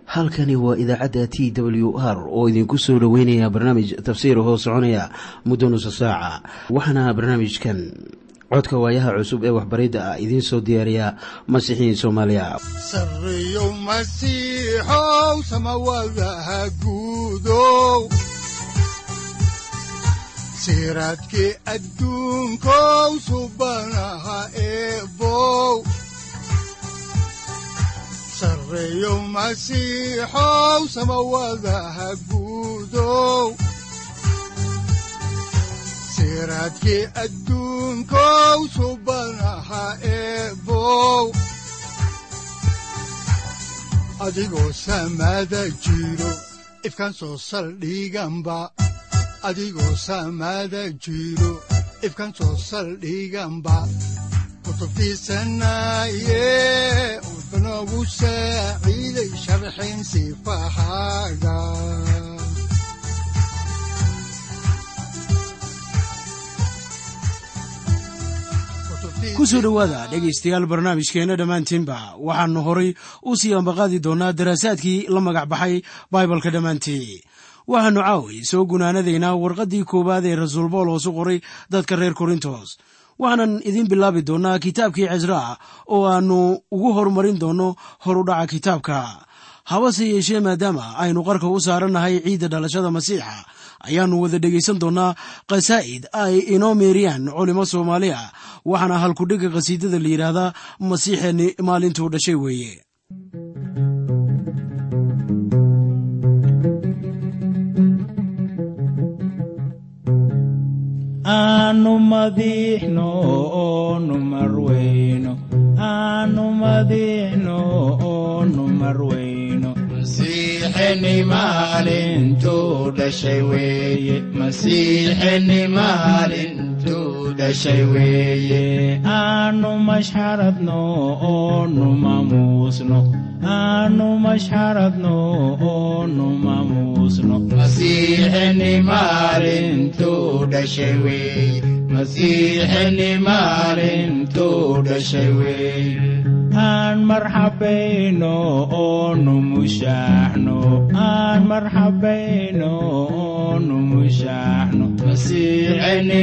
halkani waa idaacadda t w r oo idinku soo dhoweynaya barnaamij tafsiir hoo soconaya muddo nusa saaca waxaana barnaamijkan codka waayaha cusub ee waxbaridda ah idiin soo diyaariya masiixiin soomaaliya sareyow masiixow samawadaha guudow siraadkii adduunkow subanaha eebow sareyow masiixow samawadaha guudow siraadkii adduunkow subanaha eebow adigoo samada jiro ifkaan soo saldhiganba adigoo samada jiro ifkaan soo saldhiganba kutubtiisanaye udanogu saaciiday sharxin sifahaaga ku soo dhowaada dhegaystayaal barnaamijkeenna dhammaantiinba waxaannu horay u sii ambaqaadi doonnaa daraasaadkii la magac baxay baibalka dhammaantii waxaannu caaway soo gunaanadaynaa warqaddii koowaad ee rasuul boolos u qoray dadka reer korintos waxaanan idiin bilaabi doonnaa kitaabkii cisraa oo aannu ugu horumarin doonno horudhaca kitaabka habase yeeshee maadaama aynu qarka u saarannahay ciidda dhalashada masiixa ayaannu wada dhegaysan doonnaa khasaa'id ay inoo meeriyaan culimo soomaaliya waxaana halkudhega khasiidada la yidhaahdaa masiixeenni maalintuu dhashay weeye aanu madiixno oonu marweyno aanu madiixno oonu marweyno masiixeni maalintuu dhashay weeye masiixeni maalintuu dhashay weeye aanu mashxaradno oonu mamuusno aanu mashxaradno oonu mamuusno masiixeni maalintuu dhashay weeye masiixeni maalintuu dhashay weeye aan marxabayno oonu mushaaxno aan marxabayno oonu mushaaxno masiixeni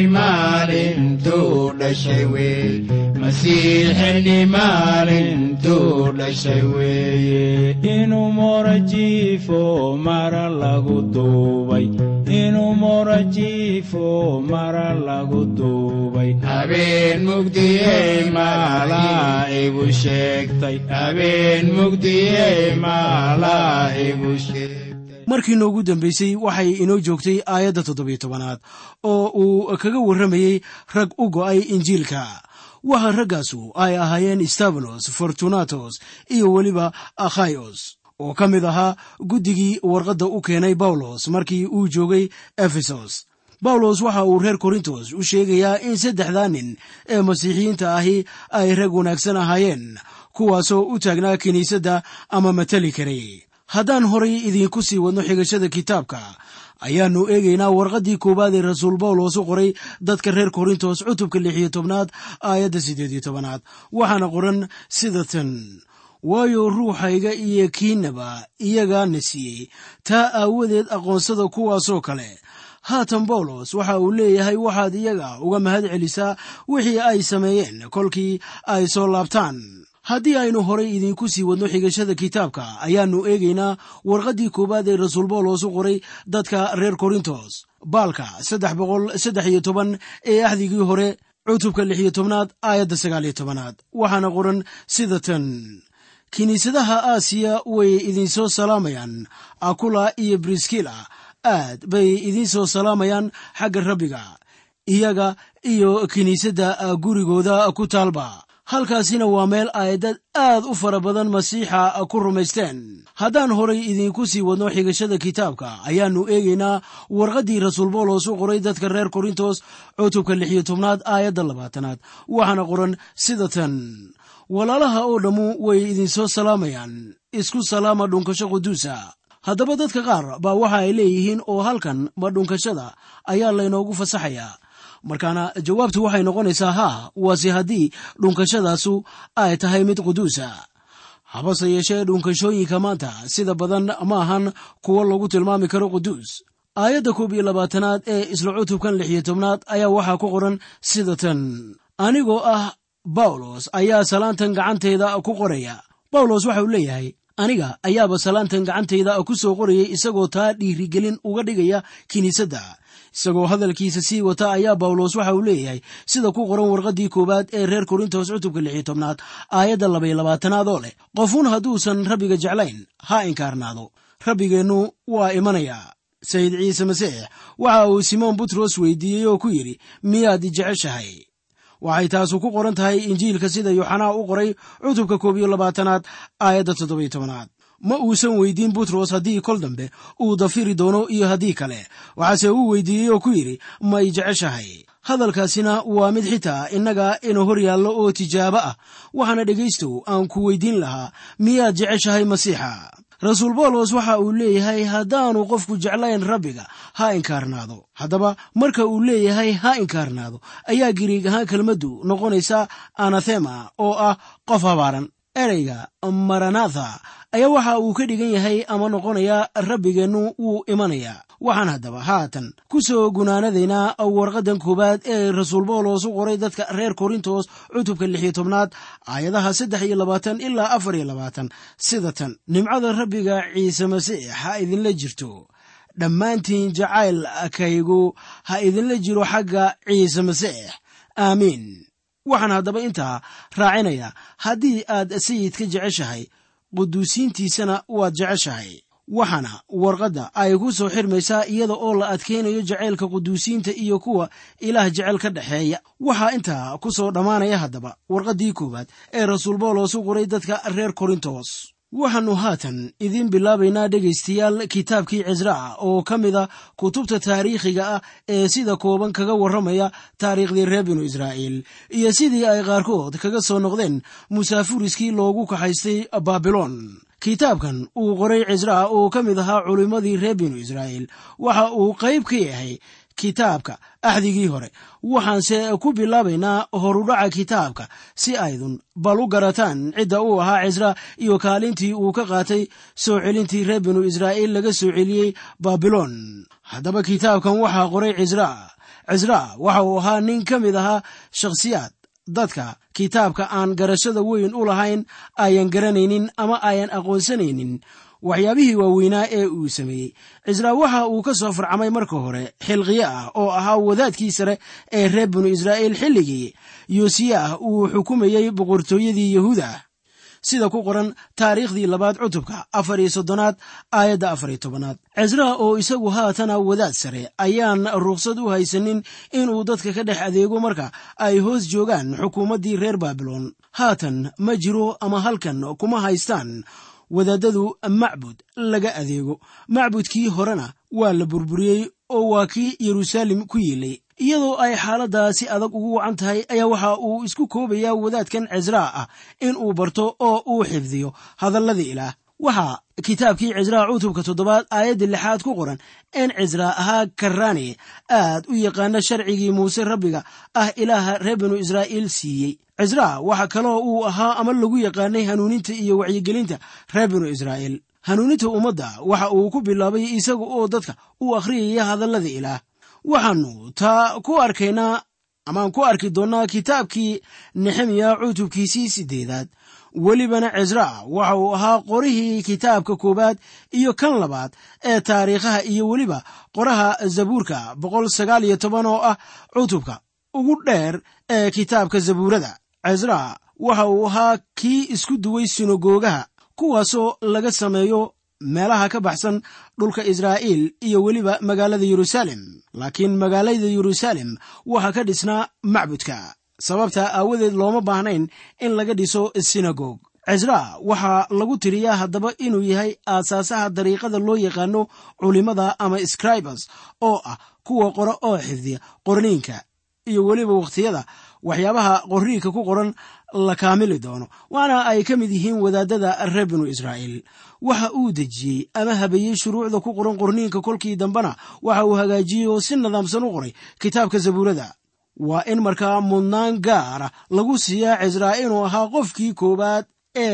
maalintuu dhashay weeye masiixeni maalintuu dhashay weeye inuu morajiifo mara lagu duubay inuu morajiifo mara lagu duubay habeen mugdiyey maalaa igu sheegtay habeen mugdiyey maalaa igu sheegtay markii noogu dambaysay waxay inoo joogtay aayadda toddobiyo tobanaad oo uu kaga warramayey rag u go'ay injiilka waxa raggaasu ay ahaayeen stabalos fortunatos iyo weliba akhayos oo ka mid ahaa guddigii warqadda u keenay bawlos markii uu joogay efesos bawlos waxa uu reer korintos u sheegayaa in saddexdaa nin ee masiixiyiinta ahi ay rag wanaagsan ahaayeen kuwaasoo u taagnaa kiniisadda ama matali karay haddaan horay idiinku sii wadno xigashada kitaabka ayaannu eegaynaa warqaddii koowaad ee rasuul bawlos u qoray dadka reer korintos cutubka lix iyo tobnaad aayadda siddeed iyo tobanaad waxaana qoran sida tan waayo ruuxayga iyo kiinaba iyagaana siiyey taa aawadeed aqoonsada kuwaasoo kale haatan bawlos waxa uu leeyahay waxaad iyaga uga mahad celisaa wixii ay sameeyeen kolkii ay soo laabtaan haddii aynu horay idiinku sii wadno xigashada kitaabka ayaannu eegaynaa warqaddii koowaad ee rasuul bawlos u qoray dadka reer korintos baalka saddex boqol saddex iyo toban ee axdigii hore cutubka lix iyo tobnaad aayadda sagaal iyo tobanaad waxaana qoran sida tan kiniisadaha aasiya way idinsoo salaamayaan akula iyo briskila aad bay idinsoo salaamayaan xagga rabbiga iyaga iyo kiniisadda gurigooda ku taalba halkaasina waa meel ay dad aad u fara badan masiixa ku rumaysteen haddaan horay idiinku sii wadno xigashada kitaabka ayaannu eegaynaa warqaddii rasuul bawlos u qoray dadka reer korintos cutubka lix iyo tobnaad aayadda labaatanaad waxaana qoran sida tan walaalaha oo dhammu way idinsoo salaamayaan isku salaama dhunkasho quduusa haddaba dadka qaar baa waxa ay leeyihiin oo halkan ma dhunkashada ayaa laynoogu fasaxayaa markaana jawaabtu waxay noqonaysaa haa waase haddii dhunkashadaasu ay tahay mid quduusa habase yeeshee dhunkashooyinka maanta sida badan ma ahan kuwo lagu tilmaami karo quduus aayadda koob iyo labaatanaad ee isla cutubkan lix iyo tobnaad ayaa waxaa ku qoran sida tan anigoo ah bawlos ayaa salaantan gacantayda ku qoraya bawlos waxa uu leeyahay aniga ayaaba salaantan gacantayda ku soo qorayay isagoo taa dhiirigelin uga dhigaya kiniisadda isagoo hadalkiisa sii wata ayaa bawlos waxa uu leeyahay sida ku qoran warqaddii koowaad ee reer korintos cutubka lix iyo tobnaad aayadda labaiyo labaatanaad oo leh qofuun hadduusan rabbiga jeclayn ha inkaarnaado rabbigeennu waa imanayaa sayid ciise masiix waxa uu simoon butros weydiiyey oo ku yidhi miyaad jeceshahay waxay taasu ku qoran tahay injiilka sida yuxanaa u qoray cutubka koob iyo labaatanaad aayadda toddobiyo tobanaad ma uusan weydiin butros haddii kol dambe uu dafiri doono iyo haddii kale waxaase uu weydiiyey oo ku yidhi may jeceshahay hadalkaasina waa mid xitaa innaga ina hor yaallo oo tijaabo ah waxaana dhegaystow aan ku weydiin lahaa miyaad jeceshahay masiixa rasuul boolos waxa uu leeyahay haddaanu qofku jeclayn rabbiga ha inkaarnaado haddaba marka uu leeyahay ha inkaarnaado ayaa giriig ahaan kelmaddu noqonaysa anathema oo ah qof habaaran ereyga maranatha ayaa waxa uu ka dhigan yahay ama noqonayaa rabbigeennu wuu imanayaa waxaan haddaba haatan ku soo gunaanadaynaa warqaddan koowaad ee rasuul boolos u qoray dadka reer korintos cutubka lix iyo tobnaad aayadaha saddex iyo labaatan ilaa afar iyo labaatan sida tan nimcada rabbiga ciise masiix ha idinla jirto dhammaantiin jacaylkaygu ha idinla jiro xagga ciise masiix aamiin waxaan haddaba intaa raacinayaa haddii aad sayidka jeceshahay quduusiintiisana waad jeceshahay waxaana warqadda ay ku soo xirmaysaa iyada oo la adkaynayo jacaylka quduusiinta iyo kuwa ilaah jecel ka dhexeeya waxaa intaa ku soo dhammaanaya haddaba warqaddii koowaad ee rasuul boolos u qoray dadka reer korintos waxaannu haatan idiin bilaabaynaa dhegaystayaal kitaabkii cisraa oo ka mid a kutubta taariikhiga ah ee sida kooban kaga warramaya taariikhdii reer binu israa'iil iyo sidii ay qaarkood kaga soo noqdeen musaafuriskii loogu kaxaystay baabilon kitaabkan uu qoray cisraa oo ka mid ahaa culimmadii reer binu israa'iil waxa uu qayb ka yahay kitaabka axdigii hore waxaanse ku bilaabaynaa horudhaca kitaabka si aydun bal u garataan cidda uu ahaa cisra iyo kaalintii uu ka qaatay soo celintii reer binu israa'iil laga soo celiyey baabilon haddaba kitaabkan waxaa qoray cisraa cisraa waxa uu ahaa nin ka mid ahaa shakhsiyaad dadka kitaabka aan garashada weyn u lahayn ayan garanaynin ama ayan aqoonsanaynin waxyaabihii waaweynaa ee uu sameeyey cisraa waxa uu ka soo farcamay marka hore xilqiye ah oo ahaa wadaadkii sare ee reer binu israa'iil xilligii yosiya ah uu xukumayey boqortooyadii yahuuda sida ku qoran taariikhdii labaad cutubka afar iyo soddonaad aayadda afar iyo tobanaad cisraa oo isagu haatana wadaad sare ayaan rukhsad u haysanin inuu dadka ka dhex adeego marka ay hoos joogaan xukuumaddii reer baabilon haatan ma jiro ama halkan kuma haystaan wadaadadu macbud laga adeego macbudkii horena waa la burburiyey oo waa kii yeruusaalem ku yiilay iyadoo ay xaaladdaa si adag ugu wacan tahay ayaa waxa uu isku koobayaa wadaadkan cisraa ah in uu barto oo uu xifdiyo hadalladii ilaah waxaa kitaabkii cisraa cutubka toddobaad aayadda lixaad ku qoran in cisraa ahaa karraani aad u yaqaana sharcigii muuse rabbiga ah ilaaha reer binu israa'iil siiyey cisraa waxa kaloo uu ahaa ama lagu yaqaanay hanuuninta iyo wacyigelinta reer binu israa'iil hanuuninta ummadda waxa uu ku bilaabay isaga oo dadka u akhriyaya hadallada ilaah waxaannu taa ku arkaynaa amaan ku arki doonnaa kitaabkii nexemiya cutubkiisii siddeedaad welibana cisraa waxa uu ahaa qorihii kitaabka koowaad iyo kan labaad ee taariikhaha iyo weliba qoraha zabuurka boqol sagaal iyo toban oo ah cutubka ugu dheer ee kitaabka zabuurada cisraa waxa uu ahaa kii isku duway sinagoogaha kuwaasoo laga sameeyo meelaha ka baxsan dhulka israa'iil iyo weliba magaalada yeruusaalem laakiin magaalada yeruusaalem waxaa ka dhisnaa macbudka sababtaa aawadeed looma baahnayn in laga dhiso sinagog cisraa waxaa lagu tiriyaa haddaba inuu yahay aasaasaha dariiqada loo yaqaano culimmada ama scribers oo ah kuwa qora oo xifdiya qorniinka iyo weliba wakhtiyada waxyaabaha qorniinka ku qoran la kaamili doono waana ay ka mid yihiin wadaadada reer binu israa'iil waxa uu dejiyey ama habeeyey shuruucda ku qoran qorniinka kolkii dambena waxa uu hagaajiyey oo si nidaamsan u qoray kitaabka zabuurada waa in markaa mudnaan gaara lagu siiyaa cisraa inuu ahaa qofkii koowaad ee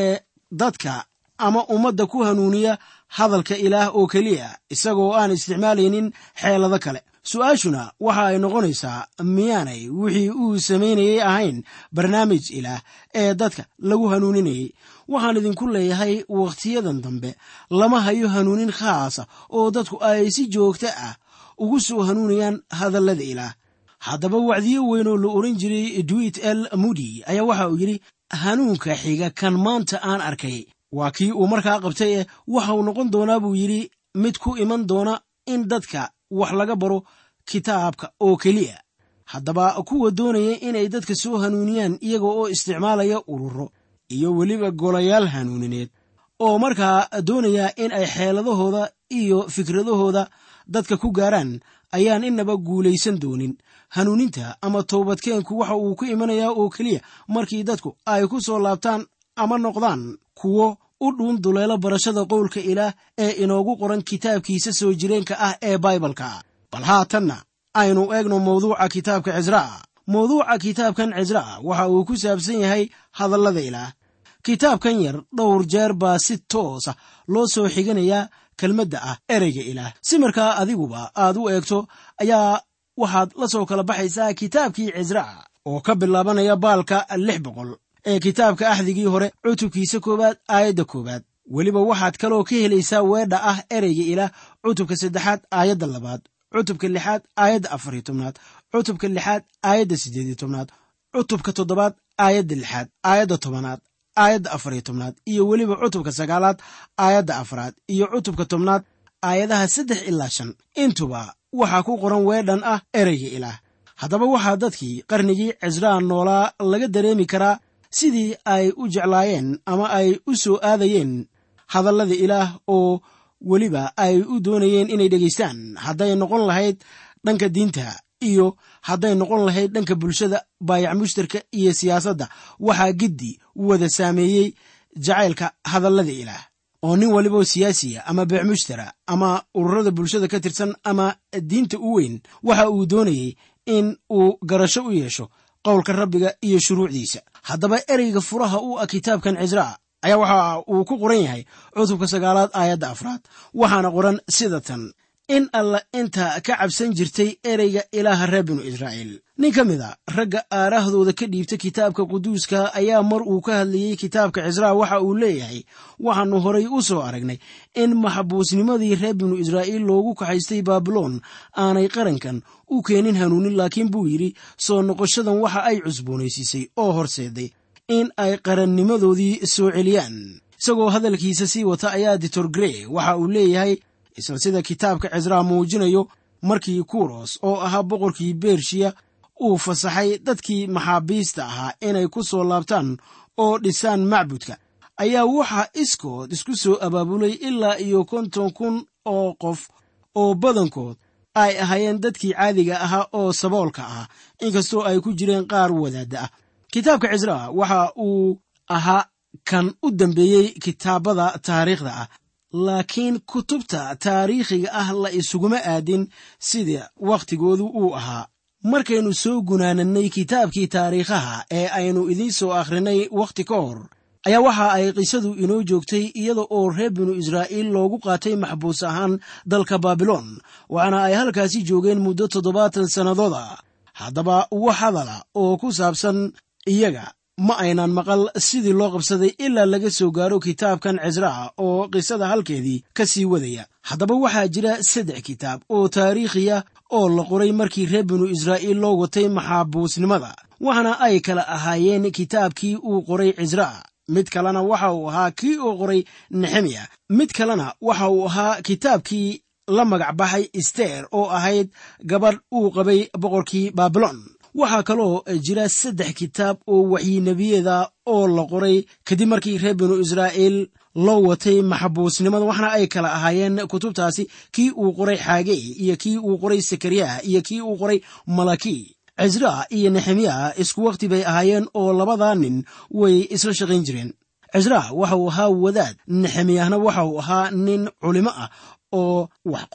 dadka ama ummadda ku hanuuniya hadalka ilaah oo keliya isagoo aan isticmaalaynin xeelado kale su-aashuna waxa ay noqonaysaa miyaanay wixii uu samaynayay ahayn barnaamij ilaah ee dadka lagu hanuuninayay waxaan idinku leeyahay wakhtiyadan dambe lama hayo hanuunin khaasa oo dadku ay si joogto ah ugu soo hanuunayaan hadallada ilaah haddaba wacdiyo weyn oo la oran jiray duit el mudi ayaa waxa uu yidhi hanuunka xiga kan maanta aan arkay waa kii uu markaa qabtay eh waxa uu noqon doonaa buu yidhi mid ku iman doona in dadka wax laga baro kitaabka oo keliya haddaba kuwa doonaya inay dadka soo hanuuniyaan iyaga oo isticmaalaya ururo iyo weliba golayaal hanuunineed oo markaa doonaya in ay xeeladahooda iyo fikradahooda dadka ku gaaraan ayaan inaba guulaysan doonin hanuuninta ama toobadkeenku waxa uu ku imanayaa oo keliya markii dadku ay ku soo laabtaan ama noqdaan kuwo u dhuun duleelo barashada qowlka ilaah ee inoogu qoran kitaabkiisa soo jireenka ah ee baibalka bal haatanna aynu eegno mawduuca kitaabka cisra'a mawduuca kitaabkan cisra'a waxa uu ku saabsan yahay hadallada ilaah kitaabkan yar dhowr jeer baa si toosa loo soo xiganayaa kelmadda ah ereyga ilaah si markaa adiguba aad u eegto ayaa waxaad la soo kala baxaysaa kitaabkii cisra'a oo ka bilaabanaya baalka lix boqol ee kitaabka axdigii hore cutubkiisa koowaad aayadda koowaad weliba waxaad kaloo ka helaysaa weedha ah ereyga ilaah cutubka saddexaad aayadda labaad cutubka lixaad aayadda afariyo tobnaad cutubka lixaad aayadda siddeediyo tobnaad cutubka toddobaad aayadda lixaad aayadda tobanaad aayadda afariyo tobnaad iyo weliba cutubka sagaalaad aayadda afraad iyo cutubka tobnaad aayadaha saddex ilaa shan intuba waxaa ku qoran weedhan ah ereyga ilaah haddaba waxaa dadkii qarnigii cisraa noolaa laga dareemi karaa sidii ay u jeclaayeen ama ay u soo aadayeen hadallada ilaah oo weliba ay u doonayeen inay dhegaystaan hadday noqon lahayd dhanka diinta iyo hadday noqon lahayd dhanka bulshada baayac mushtarka iyo siyaasadda waxaa giddi wada saameeyey jacaylka hadallada ilaah oo nin waliba siyaasiya ama beec mushtara ama ururada bulshada ka tirsan ama diinta u weyn waxa uu doonayey in uu garasho u yeesho qowlka rabbiga iyo shuruucdiisa haddaba ereyga furaha u ah kitaabkan cisraa ayaa waxa uu ku qoran yahay cutubka sagaalaad aayadda afraad waxaana qoran sida tan in alla inta ka cabsan jirtay ereyga ilaaha reer binu israa'iil nin ka mid a ragga aaraahdooda ka dhiibta kitaabka quduuska ayaa mar uu ka hadlayey kitaabka cisraa waxa uu leeyahay waxaannu horay u soo aragnay in maxbuusnimadii reer binu israa'iil loogu kaxaystay baabiloon aanay qarankan u keenin hanuunin laakiin buu yidhi soo noqoshadan waxa ay cusboonaysiisay oo horseeday in ay qarannimadoodii soo celiyaan isagoo hadalkiisa sii wata ayaa ditor grey waxa uu leeyahay isla sida kitaabka cisraa muujinayo markii kuros oo ahaa boqorkii bershiya uu fasaxay dadkii maxaabiista ahaa inay ku soo laabtaan oo dhisaan macbudka ayaa waxaa iskood isku soo abaabulay ilaa iyo konton kun oo qof oo badankood ay ahaayeen dadkii caadiga ahaa oo saboolka ah inkastoo ay ku jireen qaar wadaadda ah kitaabka cisraa waxa uu ahaa kan u dambeeyey kitaabada taariikhda ah laakiin kutubta taariikhiga ah la isuguma aadin sida wakhtigoodu uu ahaa markaynu soo gunaanannay kitaabkii taariikhaha ee aynu idiin soo akhrinay wakhti ka hor ayaa waxa ay qisadu inoo joogtay iyada oo reer binu israa'iil loogu qaatay maxbuus ahaan dalka baabiloon waxaana ay halkaasi joogeen muddo toddobaatan sannadood ah haddaba wax hadala oo ku saabsan iyaga ma aynan maqal sidii loo qabsaday ilaa laga soo gaaro kitaabkan cisraa oo qisada halkeedii ka sii wadaya haddaba waxaa jira saddex kitaab oo taariikhiya oo la qoray markii reer binu israa'iil loo watay maxaabuusnimada waxaana ay kala ahaayeen kitaabkii uu qoray cisraa mid kalena waxa uu ahaa kii uu qoray nexemiya mid kalena waxa uu ahaa kitaabkii la magac baxay isteer oo ahayd gabadh uu qabay boqorkii baabilon waxaa kaloo jira saddex kitaab oo waxyinebiyeeda oo la qoray kadib markii reer binu israa'iil loo watay maxabuusnimada waxna ay kala ahaayeen kutubtaasi kii uu qoray xaagey iyo kii uu qoray sakariyah iyo kii uu qoray malaki cisraa iyo nexemiya isku wakhti bay ahaayeen oo labadaa nin way isla shaqayn jireen cisraa waxa uu ahaa wadaad nexemiyahna waxa uu ahaa nin culimo ah oo wax qora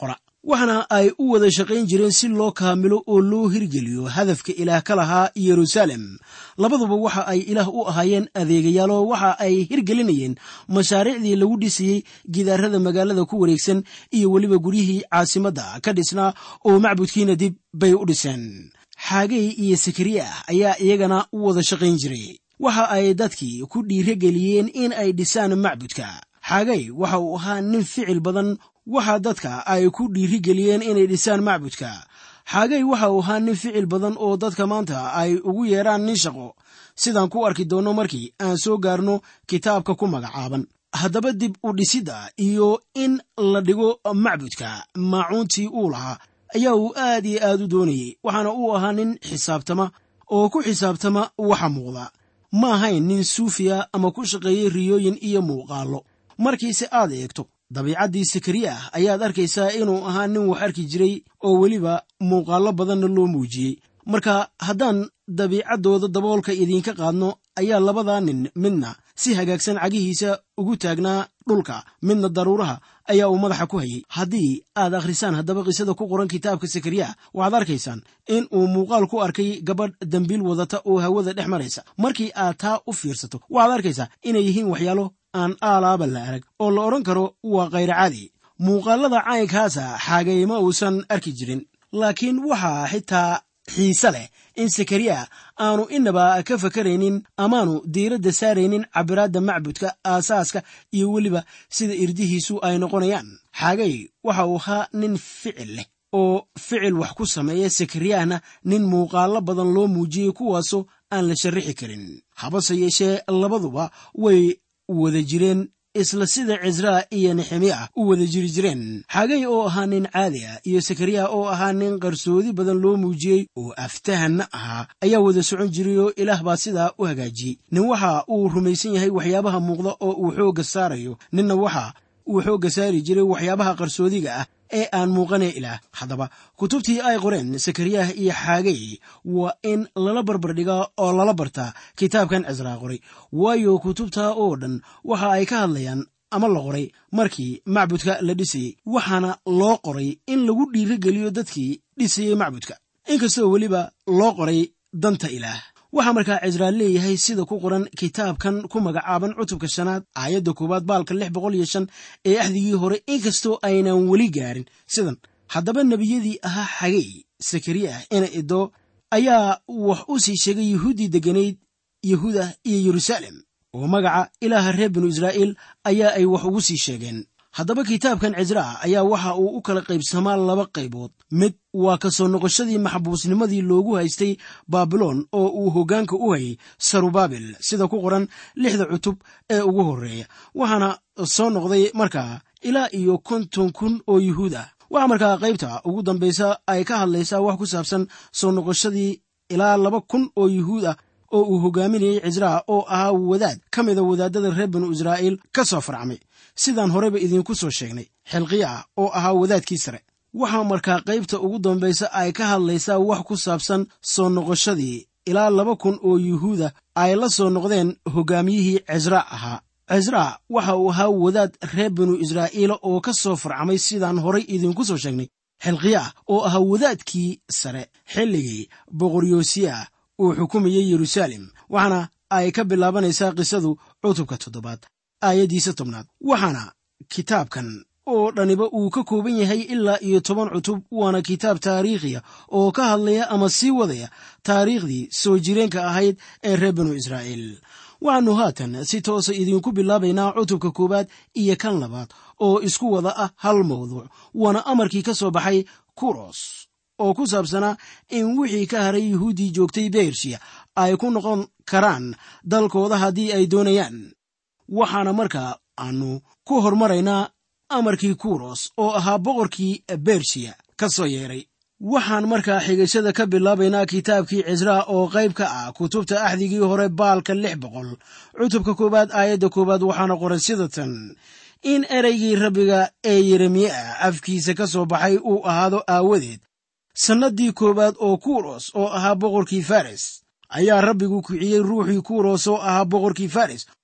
waxaana ay u wada shaqayn jireen si loo kaamilo oo loo hirgeliyo hadafka ilaah ka lahaa yeruusaalem labaduba waxa ay ilaah u ahaayeen adeegayaaloo waxa ay hirgelinayeen mashaariicdii lagu dhisayey gidaarada magaalada ku wareegsan iyo weliba guryihii caasimadda ka dhisnaa oo macbudkiina dib bay u dhiseen xaagey iyo sakariya ayaa iyagana u wada shaqayn jiray waxa ay dadkii ku dhiirageliyeen in ay dhisaan macbudka xaagey waxa uu ahaa nin ficil badan waxa dadka ay ku dhiirigeliyeen inay dhisaan macbudka xaagey waxa uu ahaa nin ficil badan oo dadka maanta ay ugu yeedhaan nin shaqo sidaan ku arki doonno markii aan soo gaarno kitaabka ku magacaaban haddaba dib u dhisidda iyo in la dhigo macbudka maacuuntii uu lahaa ayaa uu aad iyo aad u doonayey waxaana uu ahaa nin xisaabtama oo ku xisaabtama waxa muuqda ma ahayn nin suufiya ama ku shaqeeyey riyooyin iyo muuqaallo markiise aad eegto dabiicaddii sakariya ah ayaad arkaysaa inuu ahaa nin wax arki jiray oo weliba muuqaallo badanna loo muujiyey marka haddaan dabiicaddooda daboolka idiinka qaadno ayaa labadaa nin midna si hagaagsan cagihiisa ugu taagnaa dhulka midna daruuraha ayaa uu madaxa ku hayay haddii aad akhrisaan haddaba qisada ku qoran kitaabka sakariya waxaad arkaysaan in uu muuqaal ku arkay gabadh dembiil wadata oo hawada dhex maraysa markii aad taa u fiirsato waxaad arkaysaa inay yihiin waxyaalo aan aalaaba la arag oo la odhan karo waa khayra caadi muuqaalada caynkaasa xaagayma uusan arki jirin laakiin waxaa xitaa xiise leh in sakariya aanu inaba ka fakaraynin amaanu diiradda saaraynin cabiraadda macbudka aasaaska iyo weliba sida irdihiisu ay noqonayaan xaagay waxa uu ahaa nin ficil leh oo ficil wax ku sameeya sakariyahna nin muuqaallo badan loo muujiyey kuwaasoo aan la sharrixi karin habase yeeshee labaduba way wada jireen isla sida cisraa iyo nexemiya u wada jiri jireen xagay oo ahaa nin caadi ah iyo sakariya oo ahaa nin qarsoodi badan loo muujiyey oo aftahanna ahaa ayaa wada socon jiray oo ilaah baa sidaa u hagaajiyey nin waxa uu rumaysan yahay waxyaabaha muuqda oo uu xoogga saarayo ninna waxa uu xoogga saari jiray waxyaabaha qarsoodiga ah ee aan muuqanee ilaah haddaba kutubtii ay qoreen sakariyah iyo xaagay waa in lala barbardhigaa oo lala bartaa kitaabkan cisraa qoray waayo kutubtaa oo dhan waxa ay ka hadlayaan ama la qoray markii macbudka la dhisayey waxaana loo qoray in lagu dhiirogeliyo dadkii dhisayey macbudka inkastoo weliba loo qoray danta ilaah waxaa markaa cisraa leeyahay sida ku qoran kitaabkan ku magacaaban cutubka shanaad aayadda koowaad baalka lix boqol iyo shan ee axdigii hore inkastoo aynan weli gaarin sidan haddaba nebiyadii ahaa xagey sakariya ina idoo ayaa wax u sii sheegay yuhuuddii degganayd yahuuda iyo yeruusaalem oo magaca ilaaha reer binu israa'iil ayaa ay wax ugu sii sheegeen haddaba kitaabkan cisraa ayaa waxa uu u kala qaybsamaa laba qaybood mid waa ka soo noqoshadii maxbuusnimadii loogu haystay baabiloon oo uu hoggaanka u hayay sarubaabil sida ku qoran lixda cutub ee ugu horreeya waxaana soo noqday markaa ilaa iyo konton kun oo yuhuud ah waxaa markaa qaybta ugu dambaysa ay ka hadlaysaa wax ku saabsan soo noqoshadii ilaa laba kun oo yuhuud ah oo uu hogaaminayey cisraa oo ahaa wadaad ka mida wadaadada reer binu israa'iil ka soo farcmay sidaan horeba idiinku soo sheegnay xilqiya ah oo ahaa wadaadkii sare waxaa markaa qaybta ugu dambaysa ay ka hadlaysaa wax ku saabsan soo noqoshadii ilaa laba kun oo yuhuuda ay la soo noqdeen hogaamiyihii cisraa ahaa cisraa waxa uu ahaa wadaad reer binu israa'iila oo ka soo farcamay sidaan horay idinku soo sheegnay xilqiya ah oo ahaa wadaadkii sare xilligii boqoryoosiya uu xukumayey yeruusaalem waxaana ay ka bilaabanaysaa qisadu cutubka toddobaad aayaddiisa tobnaad waxaana kitaabkan oo dhaniba uu ka kooban yahay ilaa iyo toban cutub waana kitaab taariikhiya oo ka hadlaya ama sii wadaya taariikhdii soo jireenka ahayd ee reer binu israa'iil waxaannu haatan si toosa idiinku bilaabaynaa cutubka koowaad iyo kan labaad oo isku wada ah hal mawduuc waana amarkii ka soo baxay kuros oo ku saabsanaa in wixii ka haray yuhuuddii joogtay beershiya ay ku noqon karaan dalkooda haddii ay doonayaan waxaana markaa aanu ku hormaraynaa amarkii kuros oo ahaa boqorkii bershiya ka soo yeedhay waxaan markaa xigashada ka bilaabaynaa kitaabkii cisraa oo qayb ka ah kutubta axdigii hore baalka lix boqol cutubka koowaad aayadda koowaad waxaana qoran sida tan in ereygii rabbiga ee yeremiye ah afkiisa ka soo baxay uu ahaado aawadeed sannaddii koowaad oo kuros oo ahaa boqorkii fares ayaa rabbigu kiciyey ruuxii kuros oo ahaa boqorkii fares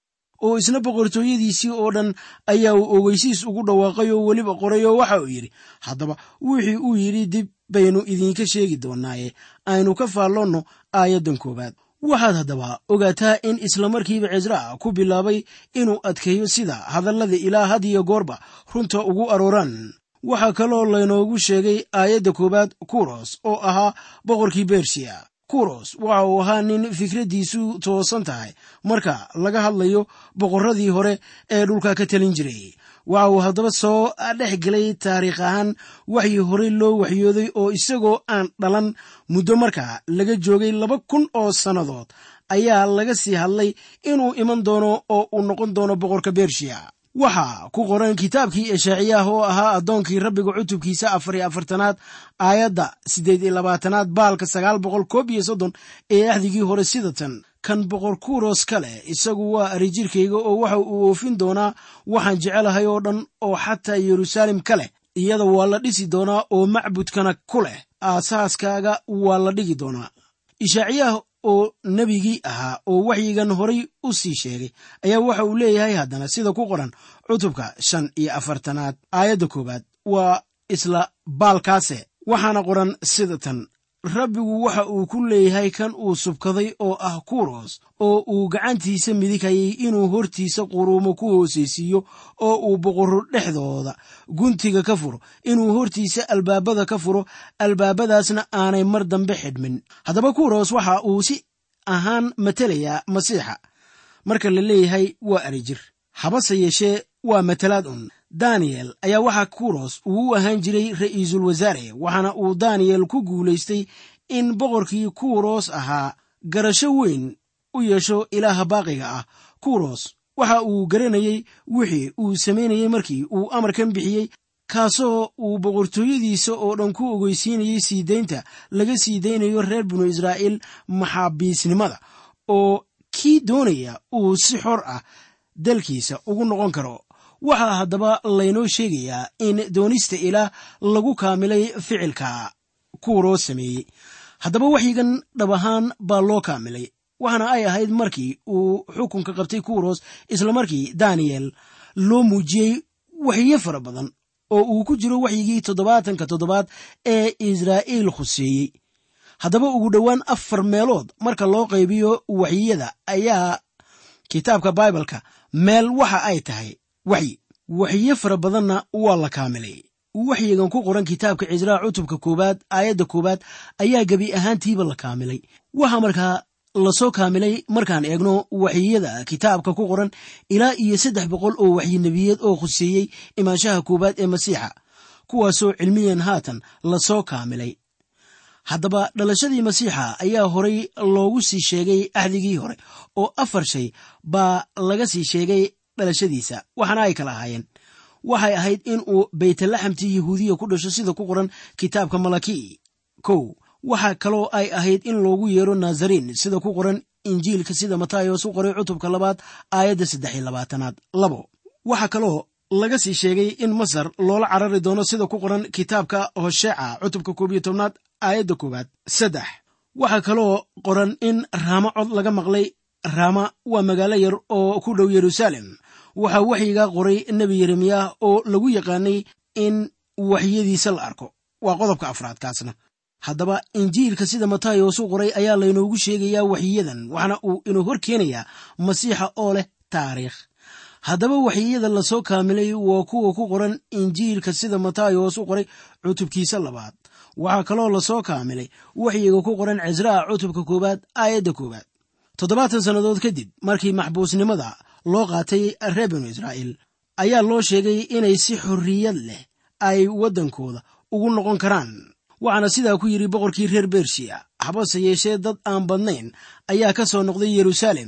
oo isna boqortooyadiisii oo dhan ayaa uu ogeysiis ugu dhawaaqay oo weliba qoray oo waxa uu yidhi haddaba wixii uu yidhi dib baynu idinka sheegi doonaaye aynu ka faalloonno aayaddan koowaad waxaad haddaba ogaataa in islamarkiiba cisraa ku bilaabay inuu adkeeyo sida hadallada ilaa had iyo goorba runta ugu arooraan waxaa kaloo laynoogu sheegay aayadda koowaad kuros oo ahaa boqorkii bershiya kuros waxa uu ahaa nin fikraddiisu toosan tahay marka laga hadlayo boqorradii hore ee dhulka ka talin jiray waxa uu haddaba soo dhex gelay taariikh ahaan waxii horey loo waxyooday oo isagoo aan dhalan muddo markaa laga joogay laba kun oo sannadood ayaa laga sii hadlay inuu iman doono oo uu noqon doono boqorka bershiya waxaa ku qoran kitaabkii eshaaciyaah oo ahaa addoonkii rabbiga cutubkiisa afar iyo afartanaad aayadda siddeed iyo labaatanaad baalka sagaal boqol koob iyo soddon ee axdigii hore sida tan kan boqor kuros ka leh isagu waa arijirkayga oo waxa uu oofin doonaa waxaan jecelahay oo dhan oo xataa yeruusaalem ka leh iyada waa la dhisi doonaa oo macbudkana ku leh aasaaskaaga waa la dhigi doonaa ishaaciyaah oo nebigii ahaa oo waxyigan horay u sii sheegay ayaa waxa uu leeyahay haddana sida ku qoran cutubka shan iyo afartanaad aayadda koowaad waa isla baalkaase waxaana qoran sida tan rabbigu waxa uu ku leeyahay kan uu subkaday oo ah kuros oo uu gacantiisa midigayay inuu hortiisa quruumo ku hoosaysiiyo oo uu boqorro dhexdooda guntiga ka furo inuu hortiisa albaabada ka furo albaabadaasna aanay mar dambe xidhmin haddaba kuros waxa uu si ahaan matelayaa masiixa marka la leeyahay waa arijir habase yeeshee waa matalaad un daniyel ayaa waxaa kuros uu u ahaan jiray ra'iisul wasaare waxaana uu daniyel ku guulaystay in boqorkii kuros ahaa garasho weyn u yeesho ilaaha baaqiga ah kuros waxa uu garanayey wixii uu samaynayey markii uu amarkan bixiyey kaasoo uu boqortooyadiisa oo dhan ku ogeysiinayey sii daynta laga sii daynayo reer binu israa'iil maxaabiisnimada oo kii doonaya uu si xor ah dalkiisa ugu noqon karo waxaa haddaba laynoo sheegayaa in doonista ilaah lagu kaamilay ficilka kuuroo sameeyey haddaba waxyigan dhab ahaan baa loo kaamilay waxaana ay ahayd markii uu xukunka qabtay kuros islamarkii daniyel loo muujiyey waxyo fara badan oo uu ku jiro waxyigii toddobaatanka toddobaad ee israa'iil khuseeyey haddaba ugu dhowaan afar meelood marka loo qaybiyo waxyiyada ayaa kitaabka baibalka meel waxa ay tahay waxyi waxyo fara badanna waa la kaamilay waxyigan ku qoran kitaabka cisraa cutubka koowaad aayadda koowaad ayaa gebi ahaantiiba la kaamilay waxaa markaa lasoo kaamilay markaan eegno waxyiyada kitaabka ku qoran ilaa iyo saddex boqol oo waxyi nebiyeed oo khuseeyey imaanshaha koowaad ee masiixa kuwaasoo cilmiyan haatan lasoo kaamilay haddaba dhalashadii masiixa ayaa horay loogu sii sheegay axdigii hore oo afar shay baa laga sii sheegay dhalashadiisa waxaana ay kala ahaayeen waxay ahayd in uu baytlaxamtii yahuudiya ku dhasho sida ku qoran kitaabka malaki kow waxaa kaloo ay ahayd in loogu yeero nazariin sida ku qoran injiilka sida matayos u qoray cutubka labaad aayadda saddex iyo labaatanaad labo waxaa kaloo laga sii sheegay in masar loola carari doono sida ku qoran kitaabka hosheeca cutubka koob iyo tobnaad aayadda koowaad saddex waxaa kaloo qoran in raamo cod laga maqlay raama waa magaalo yar oo ku dhow yeruusaalem waxaa waxyigaa qoray nebi yeremiyah oo lagu yaqaanay in waxyadiisa la arko waa qodobka afraad kaasna haddaba injiilka sida matayos u qoray ayaa laynoogu sheegayaa waxyiyadan waxna uu inuu hor keenayaa masiixa oo leh taariikh haddaba waxyiyada lasoo kaamilay waa kuwa ku qoran injiilka sida matayos u qoray cutubkiisa labaad waxaa kaloo lasoo kaamilay waxyiga ku qoran cisraa cutubka koowaad aayadda koowaad toddobaatan sannadood kadib markii maxbuusnimada loo qaatay reer binu israa'iil ayaa loo sheegay inay si xorriyad leh ay waddankooda ugu noqon karaan waxaana sidaa ku yidhi boqorkii reer bershiya habase yeeshee dad aan badnayn ayaa ka soo noqday yeruusaalem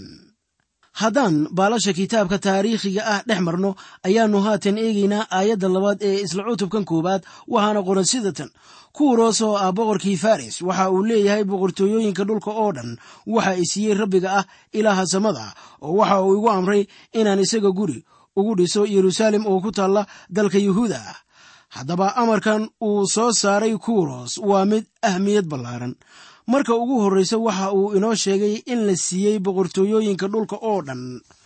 haddaan baalasha kitaabka taariikhiga ah dhex marno ayaannu haatan eegaynaa aayadda labaad ee isla cutubkan koowaad waxaana qoran sida tan kuuroos oo ah boqorkii faris waxa uu leeyahay boqortooyooyinka dhulka oo dhan waxa i siiyey rabbiga ah ilaaha samada oo waxa uu igu amray inaan isaga guri ugu dhiso yeruusaalem oo ku taalla dalka yuhuuda ah haddaba amarkan uu soo saaray kuuros waa mid ahmiyad ballaaran marka ugu horreysa waxa uu inoo sheegay in la siiyey boqortooyooyinka dhulka oo dhan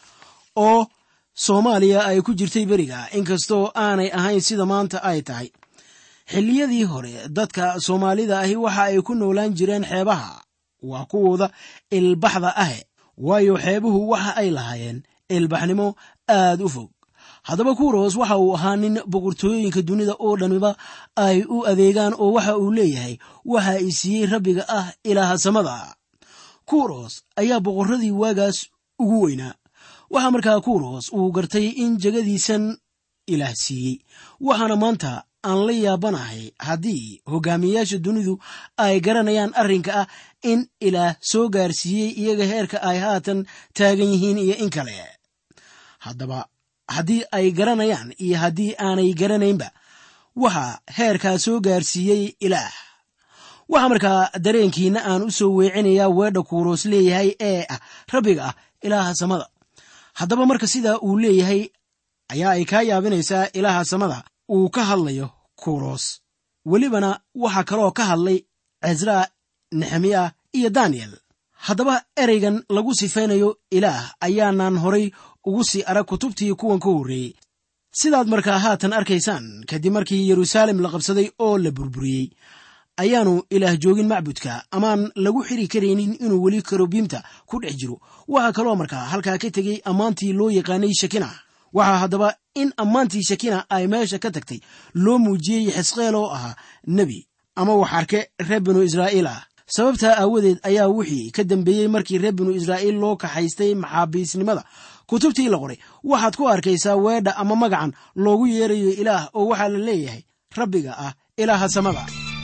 oo soomaaliya ay ku jirtay beriga inkastoo aanay ahayn sida maanta ay tahay xilliyadii hore dadka soomaalida ahi waxa ay ku noolaan jireen xeebaha waa kuwooda ilbaxda ahe waayo xeebuhu waxa ay lahaayeen ilbaxnimo aad u fog haddaba kuros waxa uu ahaa nin boqortooyooyinka dunida oo dhamiba ay u adeegaan oo waxa uu leeyahay waxa i siiyey rabbiga ah ilaaha samada kuros ayaa boqorradii waagaas ugu weynaa waxaa markaa kuros uu gartay in jegadiisan ilaah siiyey waxaana maanta aan la yaabanahay haddii hogaamiyayaasha dunidu ay garanayaan arrinka ah in ilaah soo gaarsiiyey iyaga heerka ay haatan taagan yihiin iyo in kale haddaba haddii ay garanayaan iyo haddii aanay garanaynba waxaa heerkaa soo gaarsiiyey ilaah waxaa markaa dareenkiina aan u soo weecinayaa weedha kuuroos leeyahay ee ah rabbiga ah ilaaha samada haddaba marka sidaa uu leeyahay ayaa ay kaa yaabinaysaa ilaaha samada uu ka hadlayo kuros welibana waxaa kaloo ka hadlay cezraa nexemiya iyo daniyel haddaba ereygan lagu sifaynayo ilaah ayaanaan horay ugu sii arag kutubtii kuwan ka horreeyey sidaad markaa haatan arkaysaan kadib markii yeruusaalem la qabsaday oo la burburiyey ayaanu ilaah joogin macbudka amaan lagu xiri karaynin inuu weli karobiimta ku dhex jiro waxaa kaloo markaa halkaa ka tegey ammaantii loo yaqaanay shakina waxaa haddaba in ammaantii shakina ay meesha ka tagtay loo muujiyey xisqeel oo ahaa nebi ama wax arke reer binu israa'iil ah sababtaa aawadeed ayaa wixii ka dambeeyey markii reer binu israa'iil loo kaxaystay maxaabiisnimada kutubtii la qoray waxaad ku arkaysaa weedha ama magacan loogu yeerayo ilaah oo waxaa la leeyahay rabbiga ah ilaaha samada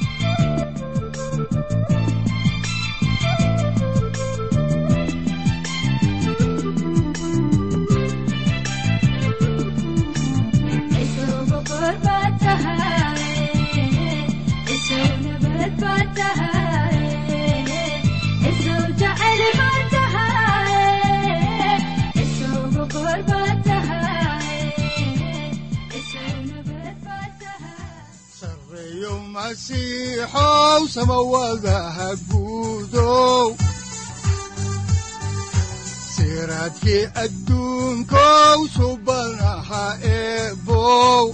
sareeyo masiixow samawadaha guudow siraadkii adduunkow subanaha eebow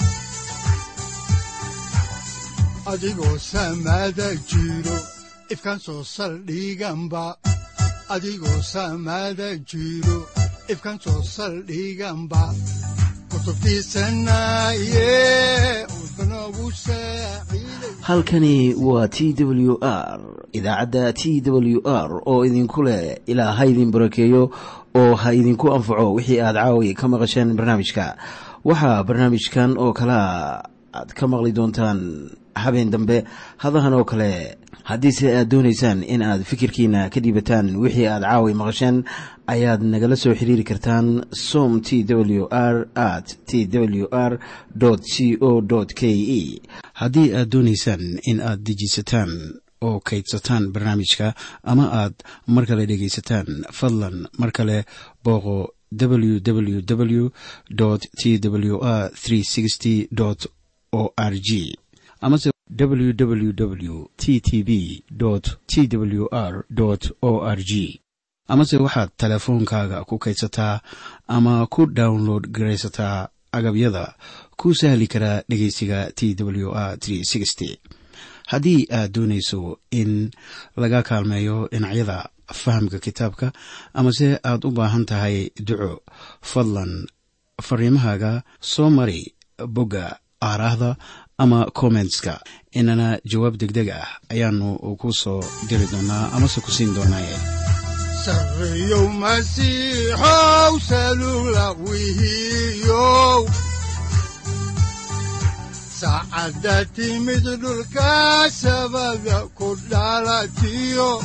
adigoo samada jiro ifkan soo saldhiganba adigoo samada jiro ifkan soo saldhiganba kutubtiisanaye udbanogu saaciiday halkani waa t w r idaacadda t w r oo idinku leh ilaa ha idin barakeeyo oo ha idinku anfaco wixii aad caawi ka maqasheen barnaamijka waxaa barnaamijkan oo kalaa aad ka maqli doontaan habeen dambe hadahan oo kale haddiise aad doonaysaan in aad fikirkiina ka dhiibataan wixii aad caawi maqasheen ayaad nagala soo xiriiri kartaan som t w r at t w r c o k e haddii aad doonaysaan in aad dejiisataan oo kaydsataan barnaamijka ama aad mar kale dhegaysataan fadlan mar kale booqo www t w r o r g amase www t t b t w r o r g amase waxaad teleefoonkaaga ku kaydsataa ama ku download garaysataa agabyada ku sahli karaa dhegeysiga t w r haddii aad doonayso in laga kaalmeeyo dhinacyada fahamka kitaabka amase aad u baahan tahay duco fadlan fariimahaaga soo mari bogga aaraahda ama kommentska inana jawaab degdeg ah ayaanu ku soo diri doonaa amase ku siin doonaaye sareeyow masiixow salula wihiyow saacadda timid dhulka sabada ku dhalatiyo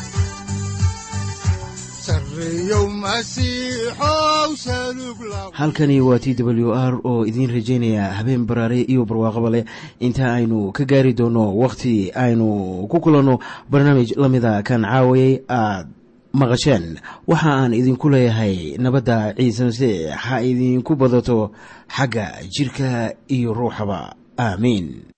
sareeyow masiixow salug la halkani waa t w r oo idiin rajaynaya habeen baraare iyo barwaaqaba leh inta aynu ka gaari doono wakhti aynu ku kulanno barnaamij la mida kan caawayay aad maqasheen waxa aan idinku leeyahay nabadda ciise masiix ha idinku badato xagga jirka iyo ruuxaba aamiin